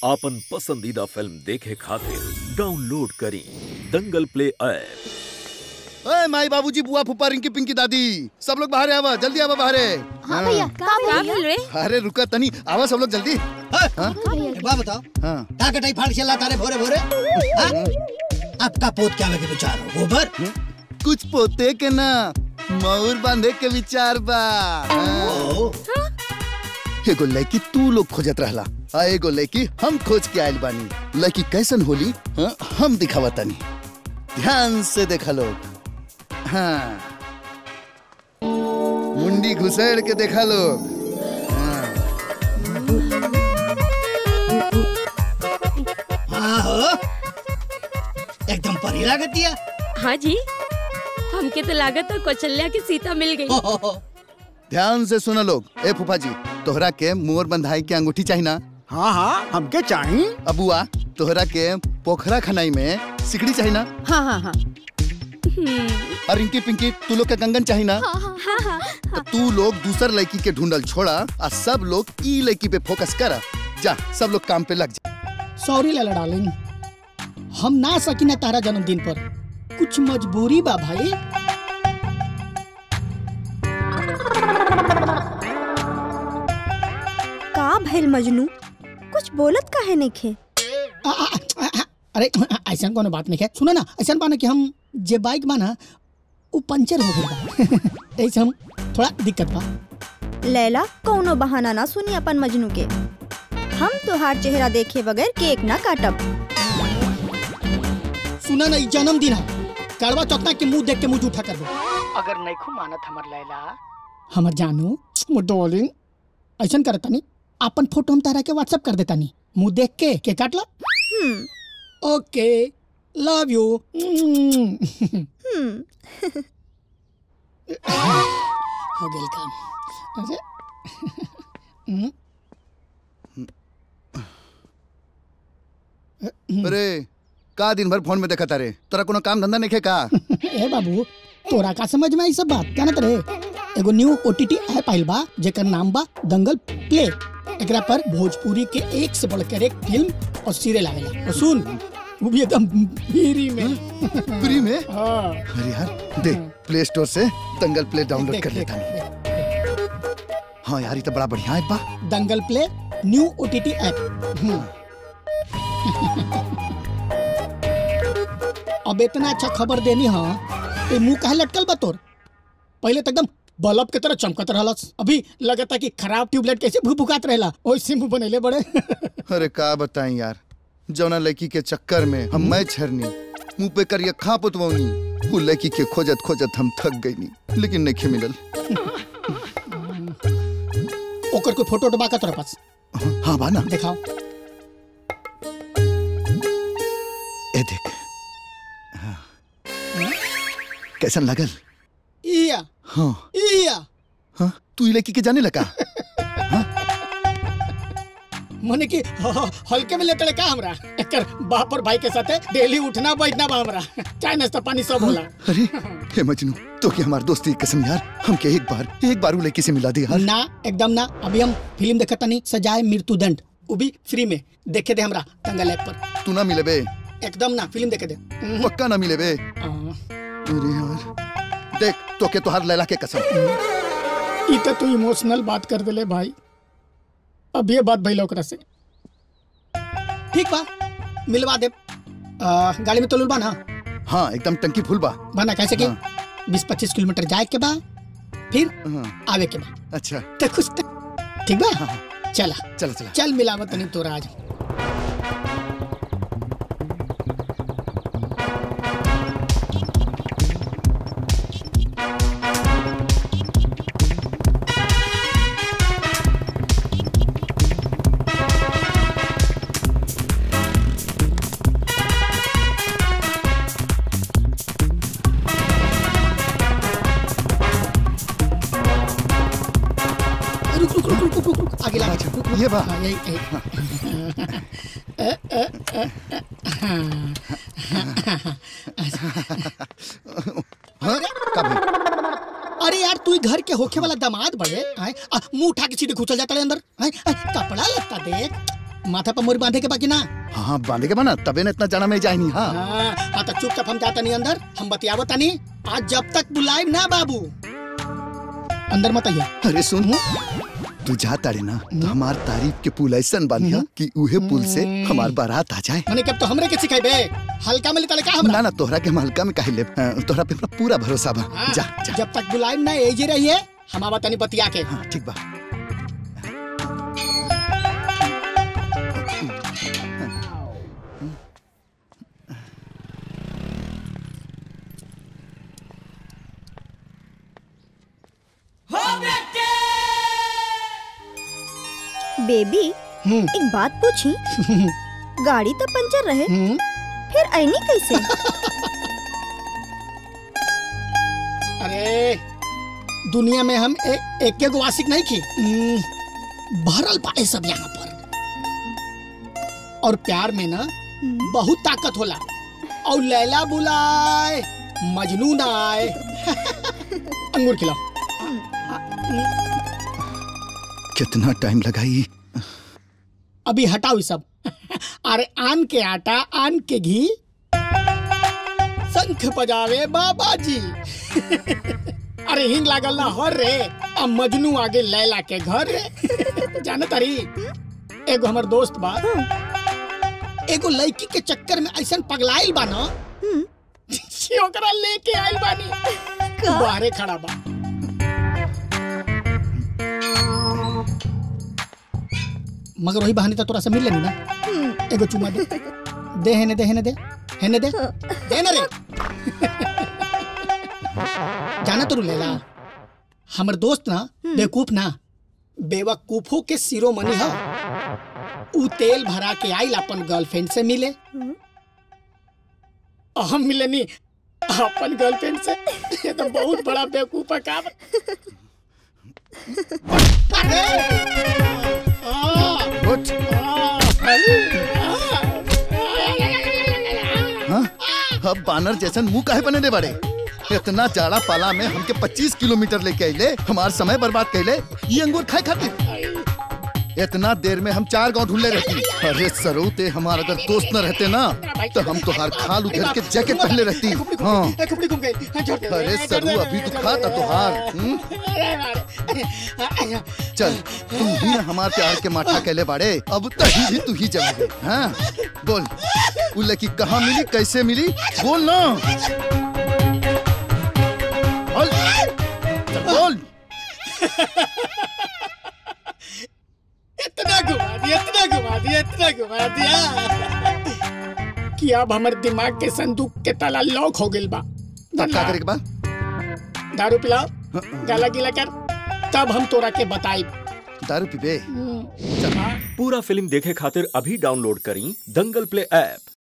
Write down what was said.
आपन पसंदीदा फिल्म देखे खातिर डाउनलोड करी दंगल प्ले ऐप ओए माई बाबूजी बुआ फूफा रिंकी पिंकी दादी सब लोग बाहर आवा जल्दी आवा बाहर हाँ भैया का का भैया बोल रे अरे रुका तनी आवा सब लोग जल्दी एक बात बताओ हाँ का कटाई फाड़ चला तारे भोरे भोरे हाँ? आपका पोत क्या लगे विचार हो गोबर कुछ पोते के ना मयूर बांधे के विचार बा हाँ। ओ, एगो लड़की तू लोग खोजत रहला आ एगो लड़की हम खोज के आयल बानी लड़की कैसन होली हाँ, हम दिखावा तनी ध्यान से देखा लोग हाँ मुंडी घुसेड़ के देखा लोग हाँ हो एकदम परी लागत दिया हाँ जी हमके तो लागत है कौशल्या की सीता मिल गई हो, हो, हो। ध्यान से सुना लोग ए फूफा जी तोहरा के मोर बंधाई के अंगूठी चाहिए ना हाँ हाँ हमके चाहिए अबुआ तोहरा के पोखरा खनाई में सिकड़ी चाहिए ना हाँ हाँ हाँ हम्म, और रिंकी पिंकी तू लोग के कंगन चाहिए ना हाँ हाँ तो तू लोग दूसर लड़की के ढूंढल छोड़ा आ सब लोग ई लड़की पे फोकस कर जा सब लोग काम पे लग जा सॉरी लाला डार्लिंग हम ना सकी ना तारा जन्मदिन पर कुछ मजबूरी बा भाई का भइल मजनू कुछ बोलत काहे नइखे आ, आ, आ, आ, अरे ऐसा कोनो बात नहीं है सुनो ना ऐसा बा ना कि हम जे बाइक बा ना वो पंचर हो गई बा ऐसे हम थोड़ा दिक्कत बा लैला कौनो बहाना ना सुनी अपन मजनू के हम तोहार चेहरा देखे बगैर केक ना काटब सुना ना ई जन्मदिन है कड़वा चौथा के मुंह देख के मुंह जूठा कर दो अगर नहीं खू मानत हमर लैला हमर जानू मोर डार्लिंग ऐसा करता नहीं अपन फोटो हम तारा के व्हाट्सएप कर देता नहीं मुंह देख के के काट ला हम्म ओके लव यू हम्म हो गेल काम अरे हम्म, अरे का दिन भर फोन में देखा तारे तोरा कोनो काम धंधा नहीं का ए बाबू तोरा का समझ में आई सब बात जानत रे एगो न्यू ओटीटी ऐप आइल बा जेकर नाम बा दंगल प्ले एकरा पर भोजपुरी के एक से बढ़कर एक फिल्म और सीरियल आवेला और सुन वो भी एकदम फ्री में फ्री में हाँ अरे यार देख प्ले स्टोर से दंगल प्ले डाउनलोड देख, कर देख, लेता हूँ देख। हाँ यार ये तो बड़ा बढ़िया ऐप बा Dangal play new OTT app hmm. अब इतना अच्छा खबर देनी हाँ ते मुंह काहे लटकल बा तोर पहले तो एकदम बल्ब के तरह चमकत रहलस अभी लगता कि खराब ट्यूबलाइट कैसे भुभुकात रहेला ओइसे मुंह बनेले बड़े अरे का बताएं यार जौना लड़की के चक्कर में हम मैं छरनी मुंह पे करिया खा पुतवनी वो लड़की के खोजत खोजत हम थक गई नी लेकिन नहीं मिलल ओकर कोई फोटो डबा का तोरा पास हाँ बा ना दिखाओ ए देख हाँ। कैसन लगल इया हाँ इया हाँ तू ये लड़की के जाने लगा मने कि ह- ह- हल्के में लेते का हमरा एकर बाप और भाई के साथे डेली उठना बैठना बा हमरा चाय नाश्ता पानी सब होला अरे हे मजनू तो क्या हमारी दोस्ती की कसम यार हमके एक बार एक बार वो लड़की से मिला दे यार ना एकदम ना अभी हम फिल्म देखत तनी सजाए मृत्यु दंड वो भी फ्री में देखे दे हमरा दंगल ऐप पर तू ना मिले बे एकदम ना फिल्म देखे दे हम्म, पक्का ना मिले बे हाँ। अरे यार देख तो के तुहार लैला के कसम ई तो तू इमोशनल बात कर देले भाई अब ये बात भइल ओकरा से ठीक बा मिलवा दे आ, गाड़ी में तो बा ना हाँ एकदम टंकी फुल बा बना कैसे कि हाँ। बीस पच्चीस किलोमीटर जाए के बा फिर हाँ, आवे के बा अच्छा तो खुश तो ठीक बा हाँ, हाँ, चला चला चला चल मिलावत तनी तोरा आज रुक रुक रुक रुक रुक रुक रुक आगे ला अच्छा, रुक, रुक। ये बा। हाँ, यही यही हाँ का भाई अरे यार तू ही घर के होखे वाला दामाद बड़े आए आ, मुंह उठा के सीधे घुसल जाता है अंदर आए, आए, कपड़ा लगता देख माथा पर मोरी बांधे के बाकी ना हाँ हाँ बांधे के बना तबे न इतना जाना में जाए नहीं हाँ हाँ हाँ तो चुपचाप हम जाता नहीं अंदर हम बतियावत तनी आज जब तक बुलाए ना बाबू अंदर मत आइए अरे सुन तू जा तारे ना तो हमार तारीफ के पुल ऐसन बांधिया कि उहे पुल से हमार बारात आ जाए मैंने कब तो हमरे के सिखाई बे हल्का में लेता का हमरा ना ना तोहरा के हम हल्का में काहे ले तोहरा पे हमरा पूरा भरोसा बा हाँ, जा जा जब तक बुलाए ना एजे रहिए हम आवा तनी बतिया के हाँ ठीक बा बेबी हम्म एक बात पूछी गाड़ी तो पंचर रहे हम्म फिर ऐनी कैसे अरे दुनिया में हम ए, एक एगो आशिक नहीं की हम्म, भरल पाए सब यहाँ पर और प्यार में ना बहुत ताकत होला और लैला बुलाए मजनू ना आए अंगूर खिलाओ कितना टाइम लगाई अभी हटाओ ये सब अरे आन के आटा आन के घी शंख बजावे बाबा जी अरे हिंग लागल ना हर रे अब मजनू आगे लैला के घर रे जाने तारी एगो हमर दोस्त बा एगो लड़की के चक्कर में ऐसन पगलाइल बा ना कि ओकरा लेके आइल बानी बाहरे खड़ा बा मगर वही बहाने तो तोरा से मिल लेनी ना एगो चुमा दे दे हेने दे हेने दे हेने दे दे ना रे जाना तो लेला हमर दोस्त ना बेवकूफ ना बेवकूफों के शिरोमणि है ऊ तेल भरा के आइल अपन गर्लफ्रेंड से मिले और हम मिले नहीं अपन गर्लफ्रेंड से ये तो बहुत बड़ा बेवकूफ है काम अरे आ, उठ आ, हाँ अब बानर जैसन मुंह काहे बने दे बड़े इतना जाड़ा पाला में हमके 25 किलोमीटर लेके आइले हमार समय बर्बाद कैले ये अंगूर खाए खातिर इतना देर में हम चार गांव ढूंढले रहती अरे सरू ते हमार अगर दोस्त न रहते ना तो हम तो हर खाल उधर के जैकेट पहले रहती हाँ ए, खुपड़ी घूम गई छोड़ दे अरे छोड़ सरू दे, अभी तो छोड़ खा दे। था तुहार हम्म? अरे, चल तुम ही ना हमार प्यार के माठा कैले बाड़े अब तही भी तू ही जमे हाँ बोल उ लड़की कहाँ मिली कैसे मिली बोल ना बोल चल बोल इतना घुमा दिया इतना घुमा दिया इतना घुमा दिया कि अब हमर दिमाग के संदूक के ताला लॉक हो गइल बा तब का करे के बाद दारू पिलाओ गाला गीला कर तब हम तोरा के बताई दारू पीबे पूरा फिल्म देखे खातिर अभी डाउनलोड करी दंगल प्ले ऐप